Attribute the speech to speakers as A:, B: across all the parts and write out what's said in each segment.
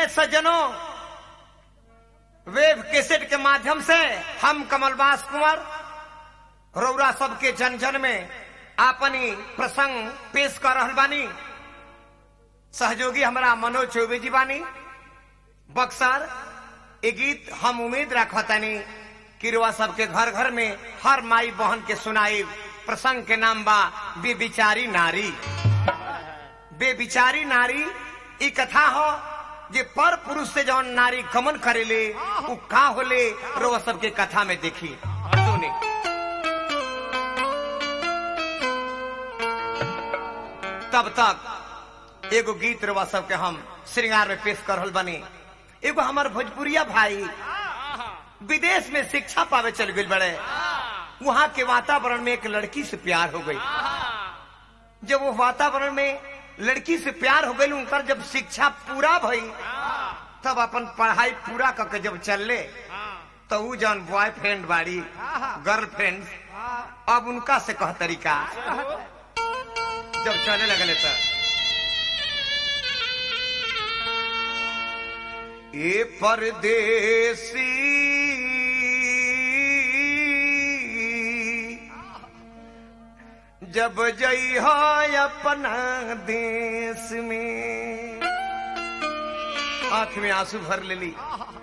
A: सज्जनों web cassette के माध्यम से हम कमलबास कुंवर रौरा सबके जन जन में आपनी प्रसंग पेश कर रहल बानी सहयोगी हमारा मनोज चौबे जी बानी बक्सर ये गीत हम उम्मीद रखतानी कि रुआ सबके घर घर में हर माई बहन के सुनाई प्रसंग के नाम बा बेबिचारी नारी बेबिचारी नारी ई कथा हो जे पर पुरुष से जौन नारी गमन करेले उ का होले रुआ सबके कथा में देखी सुनी तब तक एगो गीत रुआ सबके हम श्रृंगार में पेश कर रहल बनी एगो हमार भोजपुरिया भाई विदेश में शिक्षा पावे चल गई बड़े वहाँ के वातावरण में एक लड़की से प्यार हो गई जब वो वातावरण में लड़की से प्यार हो गई उनकर जब शिक्षा पूरा भई तब अपन पढ़ाई पूरा करके जब चलले तो ऊ जौन बॉयफ्रेंड बाड़ी गर्लफ्रेंड अब उनका से कह तरीका जब चले लगले तो ये परदेसी जब जई हो अपना देश में आंख में आंसू भर ले ली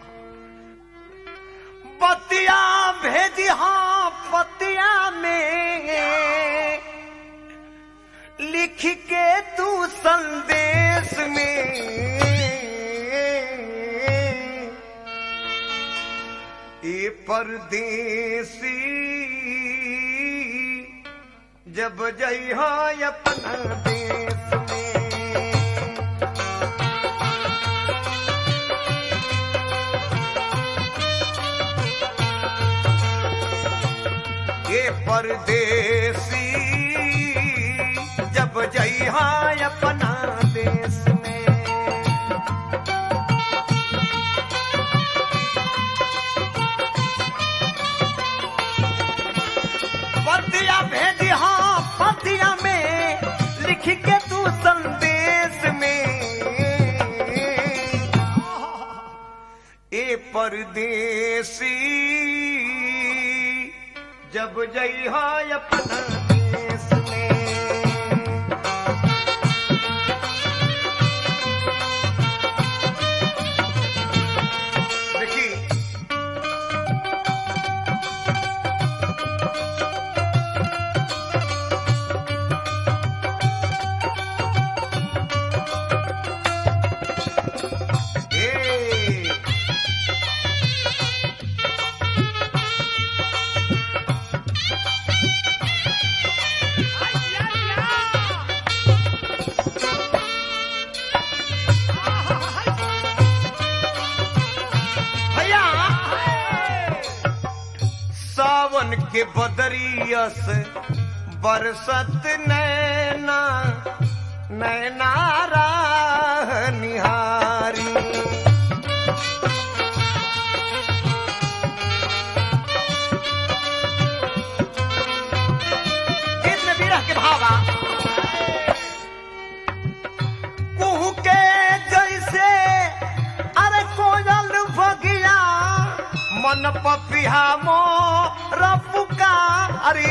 A: पतिया भेजी हाँ पतिया में लिख के तू संदेश में ये परदेसी जब जई हो अपना देश में ये परदेसी जब जई हो अपना देश में पतिया भेजी हाँ पतिया में लिख के तू संदेश में ए परदेसी जब जई हो अपना देश में देखी ए भैया सावन के बदरियस बरसत नैना नैना राह निहारी गीत में विरह के भावा कुहू के जैसे अरे कोयल बगिया मन पपिहा मोर पुकारी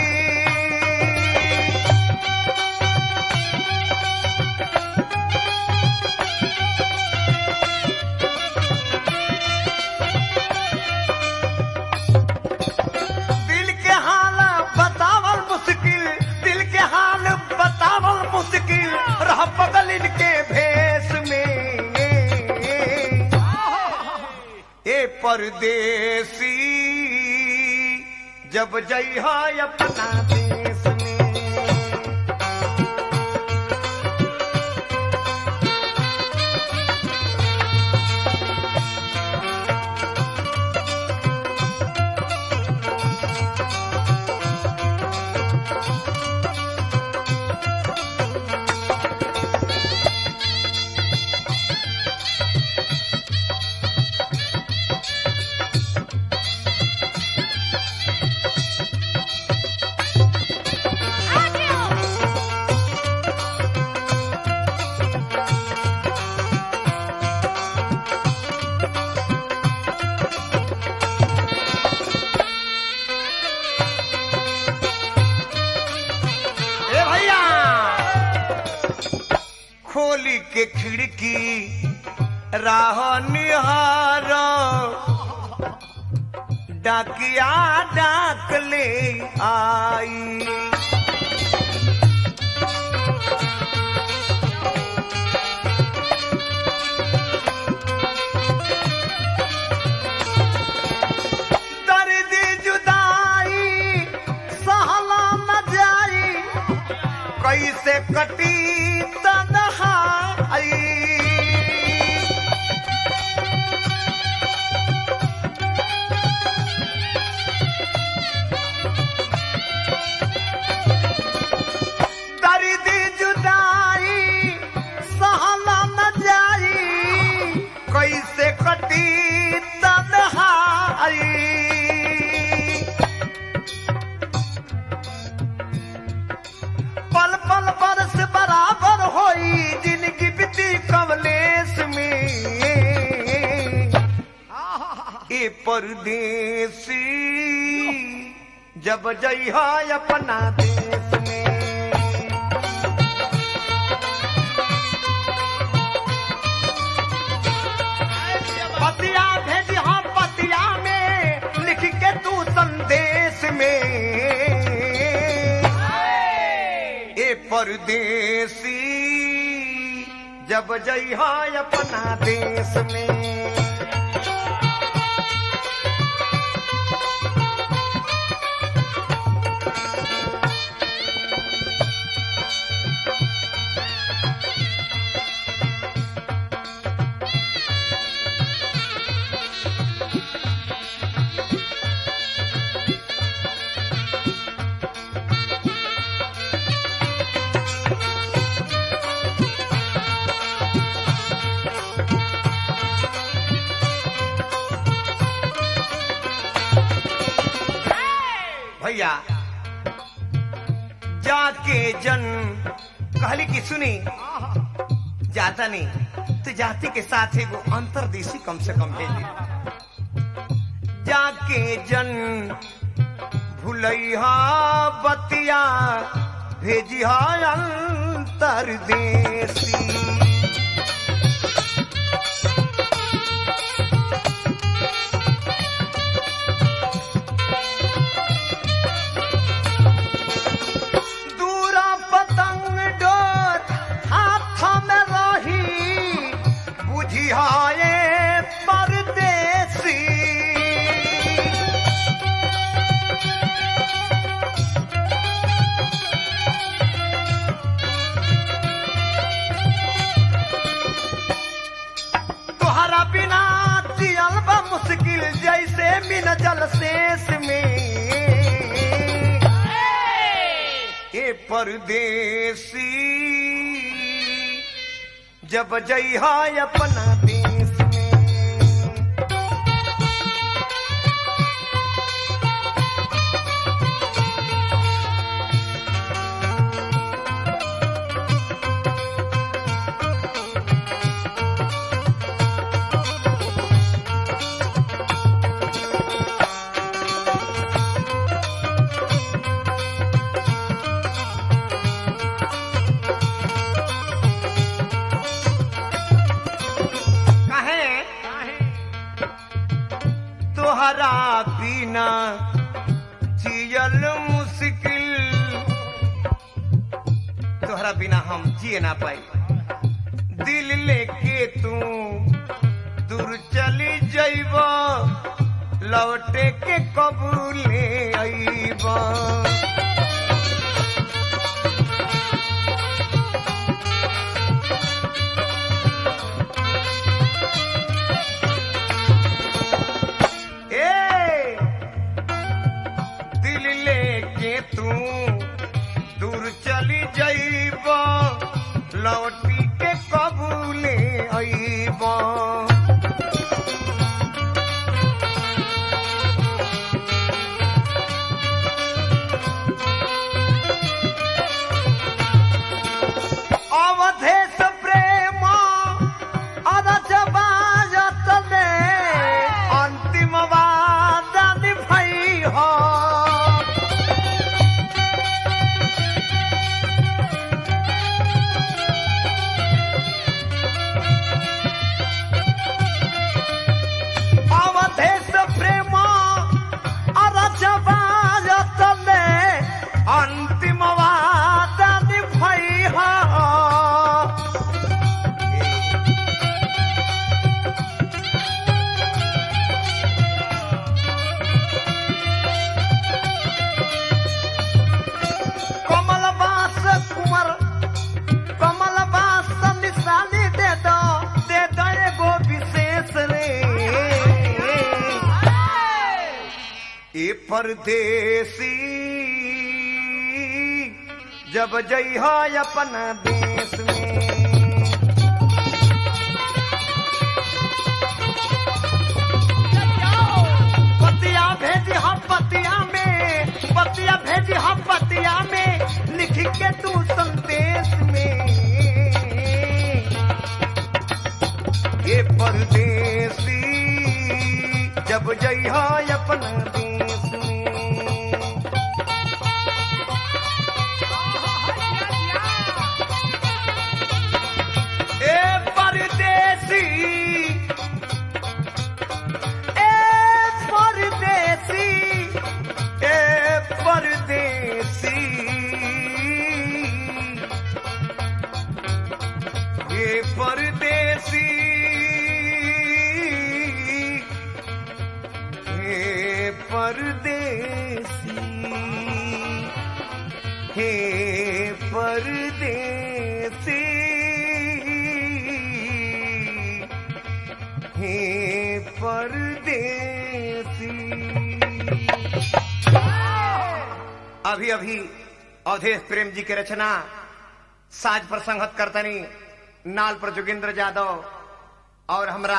A: दिल के हाल बतावल मुश्किल दिल के हाल बतावल मुश्किल रह बगल इनके भेष में ए परदेसी जब जई हो अपना देश में खोली के खिड़की राह निहार डाकिया डाक ले आई दर्द जुदाई सहला न जाई कैसे कटी तन्हाई दर्द जुदाई सहला न जाई कैसे कटी तन्हाई पल पल बरस बराबर होई जिनकी बीती कवलेश में ए परदेसी जब जइहा अपना देश में पतिया भेजी हाँ पतिया में लिख के तू संदेश में ए परदेसी जब जइहा अपना देश में भैया जाके जन कहली कि सुनी जाता नहीं तो जाति के साथ एगो अंतरदेशी कम से कम भेज दी जाके जन भूलैहा बतिया भेजिहा अंतरदेशी दूरा पतंग डोर हाथ में रही बुझियाए परदेसी तोहरा बिना जियल बा मुश्किल जैसे बिन जल शेष में ए परदेसी जब जइहा अपना देश में कहे तोहरा बिना जियल मुश्किल तोहरा बिना हम जिए ना पाई दिल लेके तू दूर चली जइब लौटे के कबूले अइबा ए दिल लेके तू दूर चली जाइब लौटी के कबूले अइब अवधेश प्रेम अरजबाजत में अंतिम वादन भई हो ए परदेसी जब जई हो अपना देश में पतिया भेजी हम पतिया में पतिया भेजी हम पतिया में लिख के तू संदेश में ये परदेसी जब जई हो अपना देश में ए परदेसी ए परदेसी ए परदेसी ये परदेसी हे परदेसी हे परदेसी हे परदेसी अभी अभी अवधेश प्रेम जी के रचना साज पर संगत करतनी नाल पर जोगिंद्र यादव और हमरा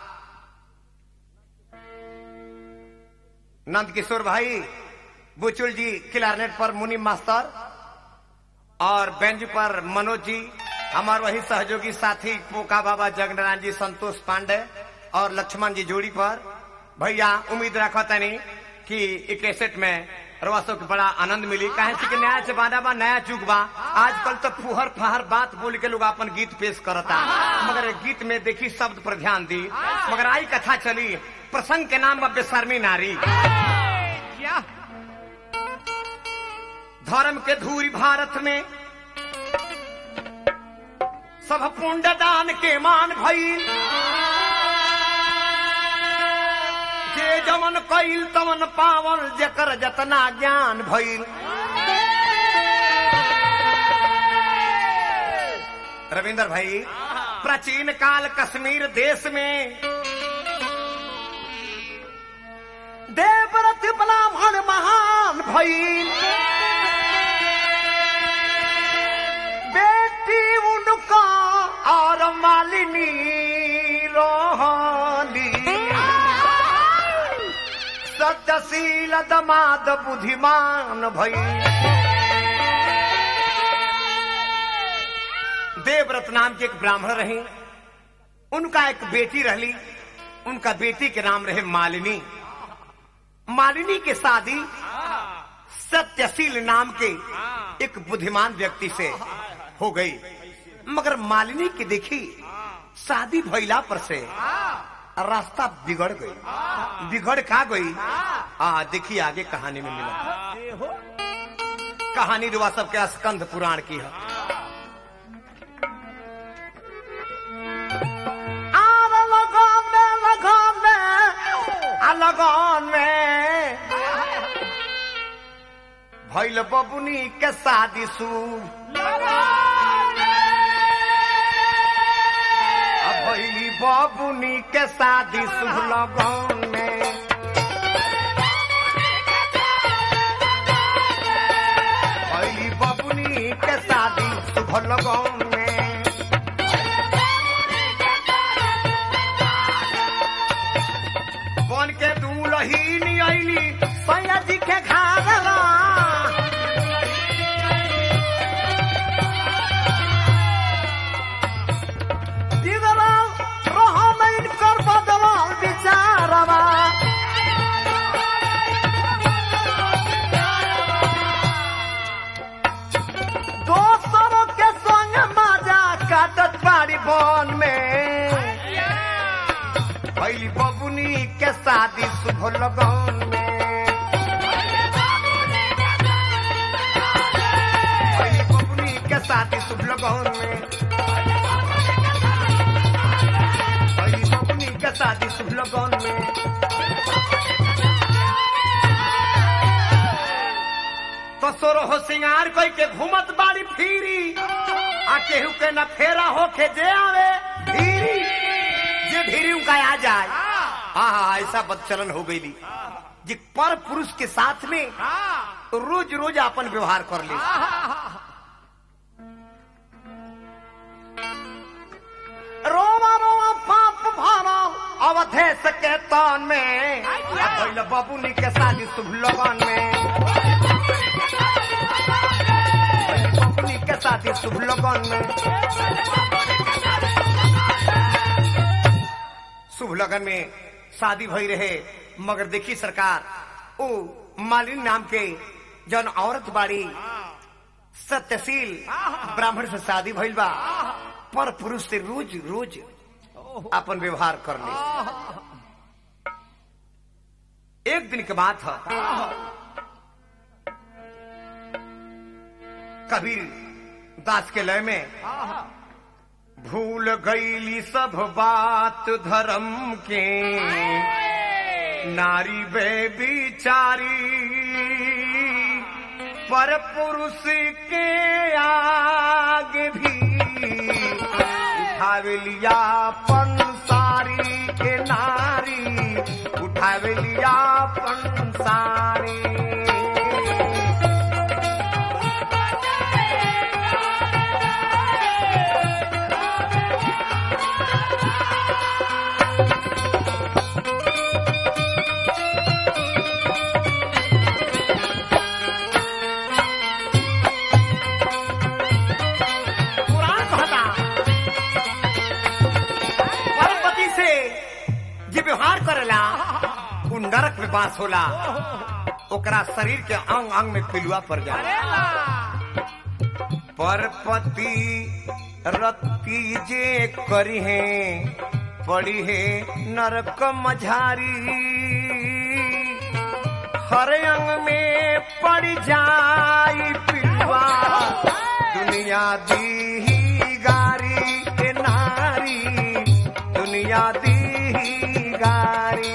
A: नंद किशोर भाई बुचुल जी क्लारनेट पर मुनीम मास्टर और बेंच पर मनोज जी हमार वही सहयोगी साथी पोका बाबा जगनारायण जी संतोष पांडे और लक्ष्मण जी जोड़ी पर भैया उम्मीद रखो तनी कि ई कैसेट में रवासो के बड़ा आनंद मिली काहे से कि नया जमाना बा नया युग बा आजकल तो फुहर फहर बात बोल के लोग अपन गीत पेश करता मगर गीत में देखी शब्द पर ध्यान दी मगर आई कथा चली प्रसंग के नाम बा बेशर्मी नारी
B: क्या
A: धर्म के धूरी भारत में सब पुण्य दान के मान भइल जे जमन कइल तमन पावल जकर जतना ज्ञान भइल रविंदर भाई प्राचीन काल कश्मीर देश में देवव्रत ब्राह्मण महान भइल बेटी उनका और मालिनी रोहानी सत्यशील दमाद बुद्धिमान भइल देवव्रत नाम के एक ब्राह्मण रही उनका एक बेटी रहली उनका बेटी के नाम रहे मालिनी मालिनी के शादी सत्यशील नाम के एक बुद्धिमान व्यक्ति से हो गई मगर मालिनी की देखी शादी भइला पर से रास्ता बिगड़ गई बिगड़ का गई आ देखिए आगे कहानी में मिला कहानी रुआ सबके स्कंद पुराण की है आर लगन में लगन में आ लगन में भैल बबुनी के शादी शुभ आ भैली बबुनी के शादी शुभ लगन में भैली बबुनी के शादी शुभ लगन में बन के दूल्ही अली सैया जी के घाघरा इधरा रहा नहीं कर बदला बिचारवा दोस्तों के संग मजा काटत बाड़ी बन में भैली बबुनी के शादी शुभ लगन में भैली बबुनी के शादी शुभ लगन में भैली बबुनी के शादी शुभ लगन में तो सोरो हो सिंगार कोई के घूमत बाड़ी फिरी आ केहू के न फेरा होके जे आवे धीरी जे धीरी उनका आ जाए हाँ हाँ ऐसा बदचलन हो गई जे पर पुरुष के साथ में
B: हाँ
A: रोज रोज अपन व्यवहार कर ले रोमा रोमा पाप भारा अवधेश के तान में भइल बबुनी के शादी शुभ लगन में भइल बबुनी के शादी शुभ लगन में शुभ लगन में शादी भई रहे मगर देखी सरकार ओ मालिनी नाम के जौन औरत बाड़ी सत्यशील ब्राह्मण से शादी भइल बा पर पुरुष से रोज रोज अपन व्यवहार कर ले एक दिन के बात है कबीर दास के लय में भूल गईली सब बात धर्म के नारी बे बिचारी पर पुरुष के आगे भी उठावे लिया पंसारी के नारी उठावे लिया पंसारी पुराण कहता परपति से जे व्यवहार करेला उ नरक में बास होला ओकरा शरीर के अंग अंग में पिलुआ पड़ जाला परपति रति जे करी है पड़ी है नरक मझारी हर अंग में पड़ जाई पिलुआ दुनिया दी गारी के नारी दुनिया दी गारी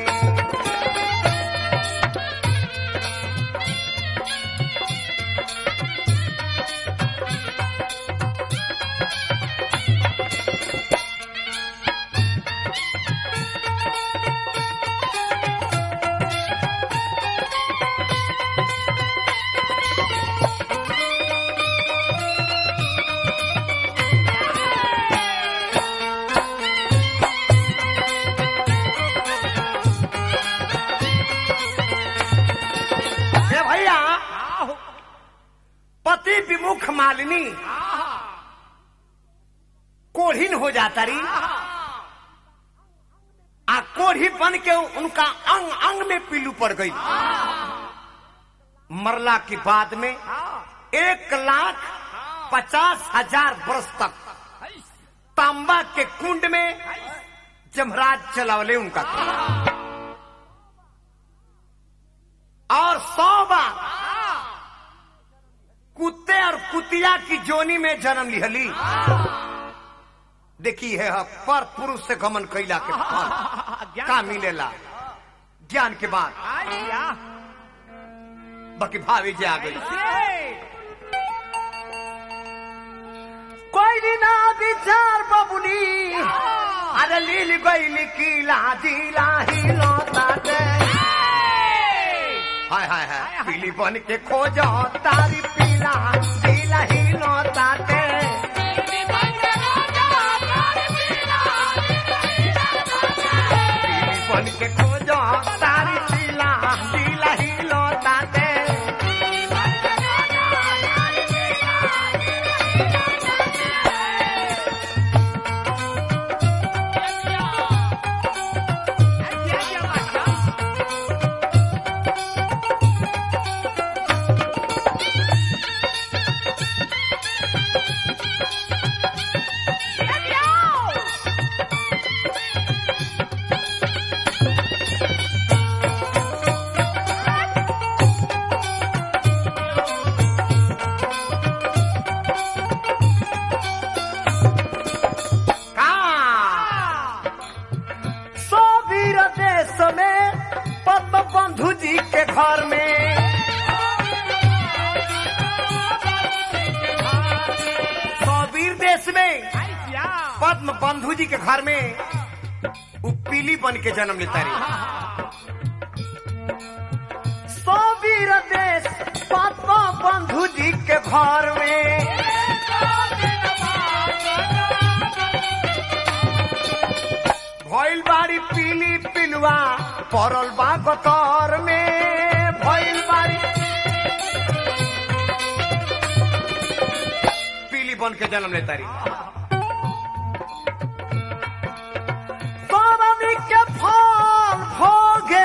A: ए भैया पति विमुख मालिनी कोढ़ीन हो जाता रही आ कोढ़ी बन के उनका अंग अंग में पीलू पड़ गई मरला के बाद में एक लाख पचास हजार वर्ष तक तांबा के कुंड में जमराज चलावले उनका और सौ बार कुत्ते और कुतिया की जोनी में जन्म लिहली देखी है पर पुरुष से गमन कैला के फल का मिलेला ज्ञान के बाद बाकी भाभी जी आ गई कोई भी ना विचार बबुनी अरे लील गई किला दिला ही लौटा दे हाय हाय हाय पीली बन के खोजो तारी पीला पीला ही लौटा दे पीली बन के खोजो तारी पीला पीला ही लौटा दे का सो वीर देश में पद्म बंधु जी के घर में सो वीर देश में पद्म बंधु जी के घर में उ पीली बन के जन्म लेता रही बंधु जी के घर में भइल बाड़ी पीली पिलुआ पड़ल बा गतर में भइल बाड़ी पीली बन के जन्म लेता रही सोनामी के फल भोगे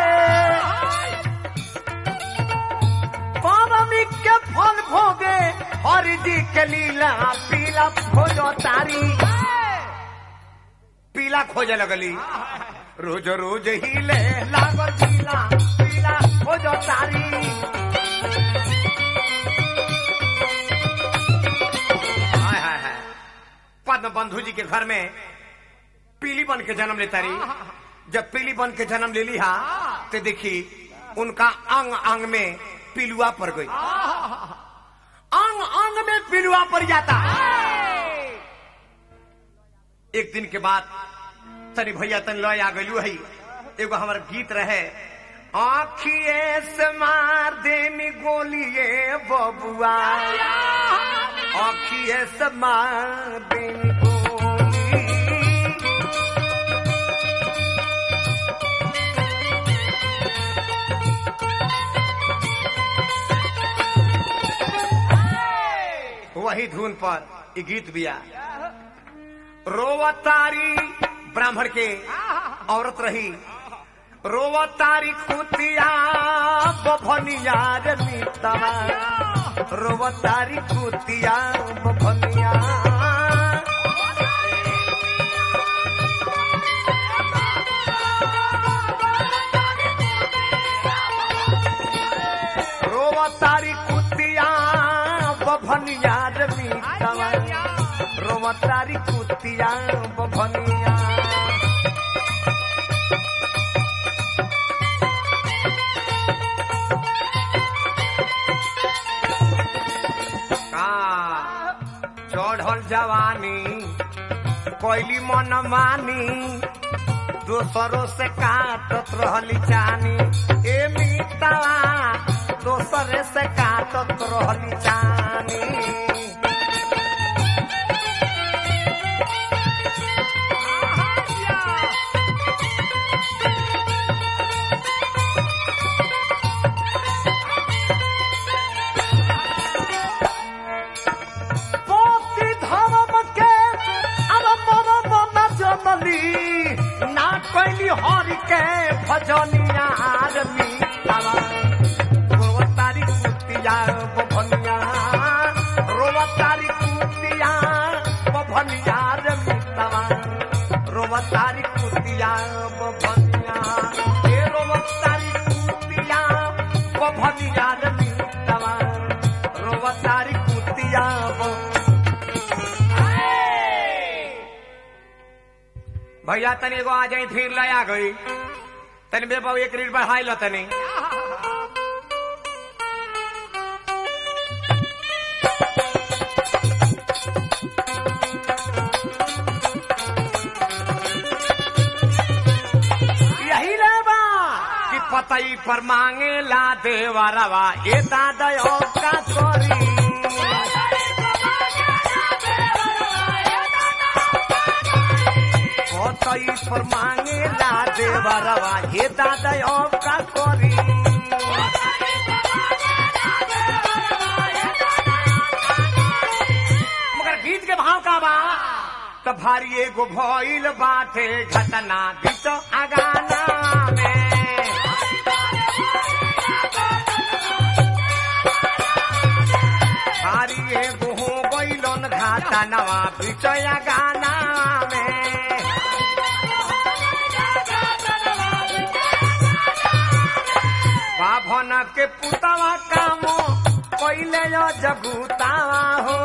A: सोनामी के फल भोगे हरि जी के लीला पीला भोजो तारी पीला खोजे लगली रोज रोज हिले लागल पीला पीला खोजो तारी हाय हाय हाय पद्म बंधु जी के घर में पीली बन के जन्म लेता रही जब पीली बन के जन्म ले ली हा तो देखी उनका अंग अंग में पिलुआ पड़ गई अंग अंग में पिलुआ पड़ जाता एक दिन के बाद तनी भैया तनी लय आ गलू है एगो हमार गीत रहे आखिए से मार देनी गोलिए बबुआ आखिए से मार देनी गोली वही धुन पर ये गीत बिया रोवतारी ब्राह्मण के औरत रही रोवतारी खुतिया बभनिया रे मीतवा रोवतारी खुतिया बभनिया रोवतारी कुतिया बभनिया रे मीतवा रोवतारी कुतिया बभनिया का चढ़ल जवानी कोयली मन मानी दोसरों से काटत रहली चानी ए मीतवा दोसरे से काटत रहली चानी पोती धर्म के अरब अरब न जनली ना कैली हरि के भजनिया आदमी रोवतारी कुतिया बभनिया रोवतारी कुतिया बभनिया रे मितवा रोवतारी कुतिया बभनिया ए रोवतारी कुतिया बभनिया रे मितवा रोवतारी कुतिया ब- भैया तनी एगो आ जाई फिर लया गई तनी बेबा एक रीड बढ़ाई लो तनी यही लेबा कि पतई पर मांगे ला देवरवा ए दादयो का करी पतई पर मांगे ला देवरवा ए दादयो का करी मगर गीत के भाव का बा त भारी एगो भइल बाटे घटना बीच अगाना में भारी एगो हो गइलन घाटा नवा बीच अगाना में बाभन के पुतवा कामो पहिले जगुतावा हो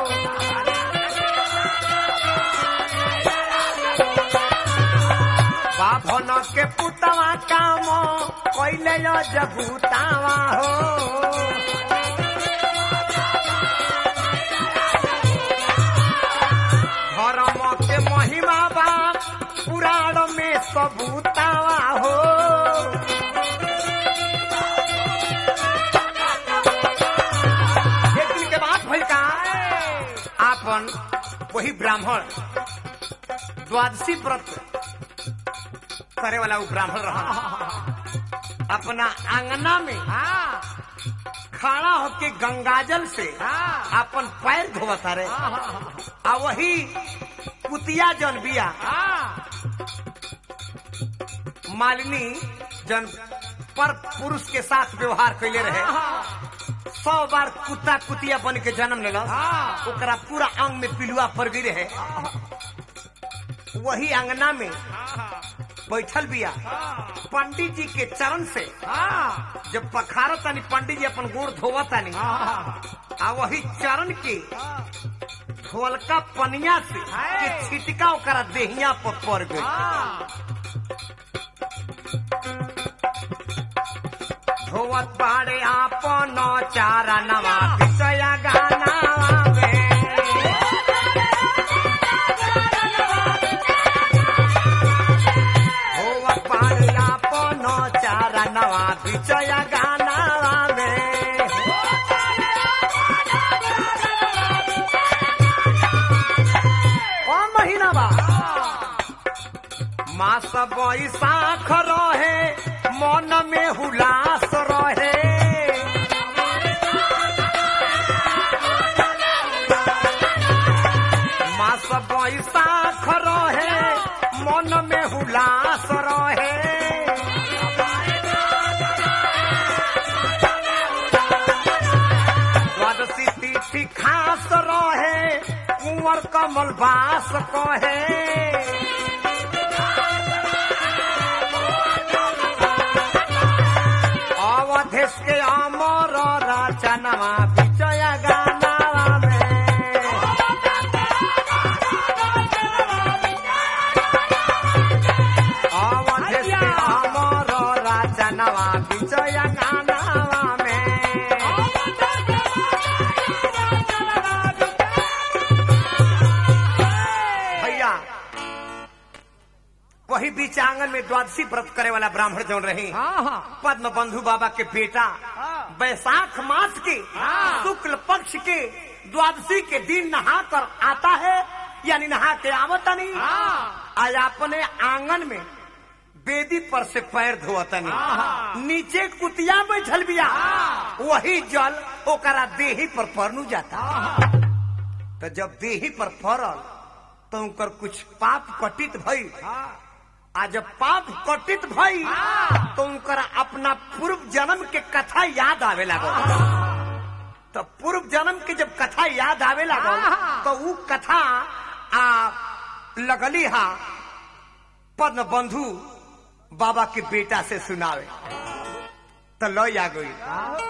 A: बाभन के पुतवा काम पहिले जगुतावा हो धर्म के महिमा बा पुराण में सबूतावा हो वही ब्राह्मण द्वादशी व्रत करे वाला वो ब्राह्मण रहा अपना आंगना में
B: हाँ
A: खड़ा होके गंगाजल से
B: हाँ।
A: अपन पैर धोवता रे
B: हाँ
A: आ वही कुतिया जन बिया
B: हाँ
A: मालिनी जन पर पुरुष के साथ व्यवहार कैले रहे सौ बार कुत्ता कुतिया बन के जन्म लेला
B: हाँ।
A: ओकरा पूरा अंग में पिलुआ पड़ गई रहे वही अंगना में बैठल बिया पंडित जी के चरण से
B: हाँ
A: जब पखार तानी पंडित जी अपन गोड़ धोवा तानी आ वही चरण के ढोलका पनिया से के छिटका ओकरा देहिया पर पड़ गई धोवत बाड़े आपन चारा नवा पिचया गाना धोवत बाड़े आपन चारा नवा पिचया गाना में कौन महीना बा मास बैसाख रहे मन में हुलास रहे मास बैसाख रहे मन में हुलास रहे द्वादशी तिथि खास रहे कुंवर कमल बास कहे अवधेश के अमर रचनवा विजय गाना में अवधेश के अमर रचनवा विजय गाना में भैया वही बीच आंगन में द्वादशी व्रत करे वाला ब्राह्मण जौन रही पद्म बंधु बाबा के बेटा बैसाख मास के
B: हाँ।
A: शुक्ल पक्ष के द्वादशी के दिन नहा कर आता है यानी नहा के आवता नहीं आज अपने आंगन में बेदी पर से पैर धोता नहीं
B: हाँ।
A: नीचे कुतिया बैठल बिया
B: हाँ।
A: वही जल ओकरा देही पर परनू जाता तो जब देही पर पड़ल तो उनकर कुछ पाप कटित भई आ जब पाप कटित भई
B: हाँ।
A: तो उनकर अपना पूर्व जन्म के कथा याद आवे लागल तो पूर्व जन्म के जब कथा याद आवे लागल
B: हाँ।
A: तो ऊ कथा आ लगली हा पद्म बंधु बाबा के बेटा से सुनावे तो लो आ गई